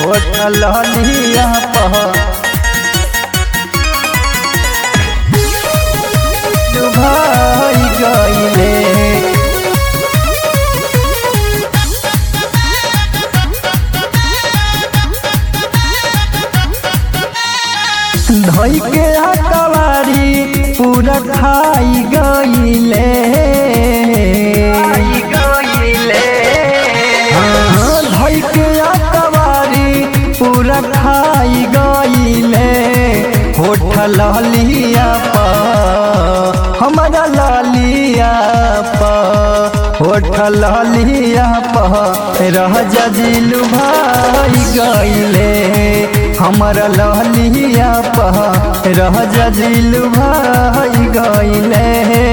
होठल लिया पह भाई गईले धई के हकवारी पूरा खाई गईले हाँ, धई के हकवारी पूरा खाई गईले होठल लिया पा हमारा लालिया पा होठल लिया पा रह जजिलु भाई गईले हमारा लहलिया पह रह जजिलु भाई गईले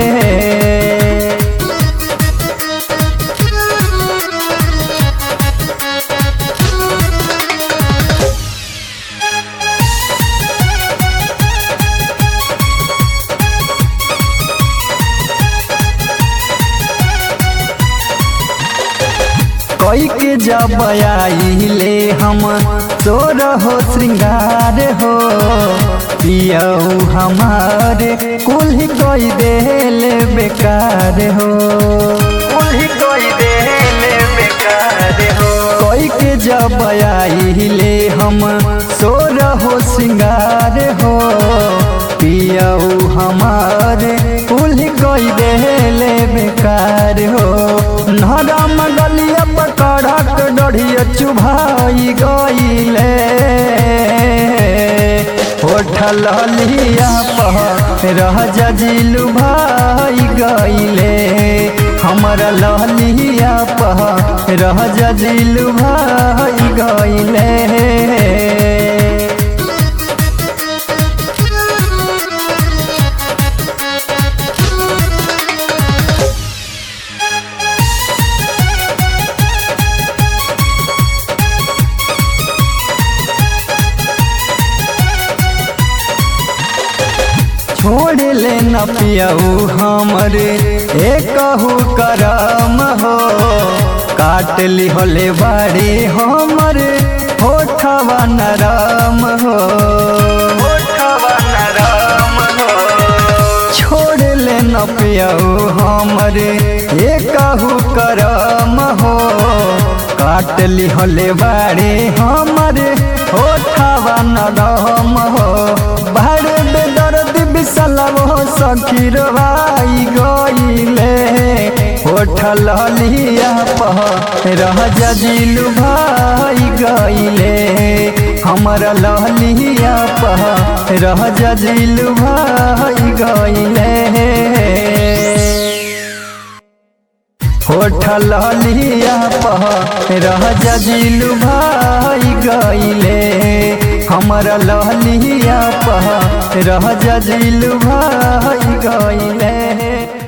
कोई के जब आइले हम तोर हो श्रृंगार हो पियऊ हमारे कुल कोई देल बेकार हो कुल कोई देल बेकार हो कोई के जब आइले हम सोर हो श्रृंगार हो पियऊ हमारे कुल कोई देल बेकार हो नरम गलिया पकड़क डढ़िया चुभाई गईले होठल लिया पह रह जजिलु भाई गईले हमर लहलिया पह रह जजिलु भाई गईले छोड़ ले न पियऊ हमरे एकहू करम हो काट ली होले बाड़ी हमरे होठवा नरम हो होठवा नरम हो छोड़ ले न पियऊ हमरे एकहू करम हो काट ली होले बाड़ी हमरे होठवा नरम हो बाड़े बेदर्द बिसलव हो सखीर भाई गईले होठल लिया पह रह जजिलु भाई गईले हमर लहलिया पह रह जजिलु भाई गईले होठल लिया पह रह जजिलु भाई गईले हमारा लहलिया पह रह जजिलु भाई गईले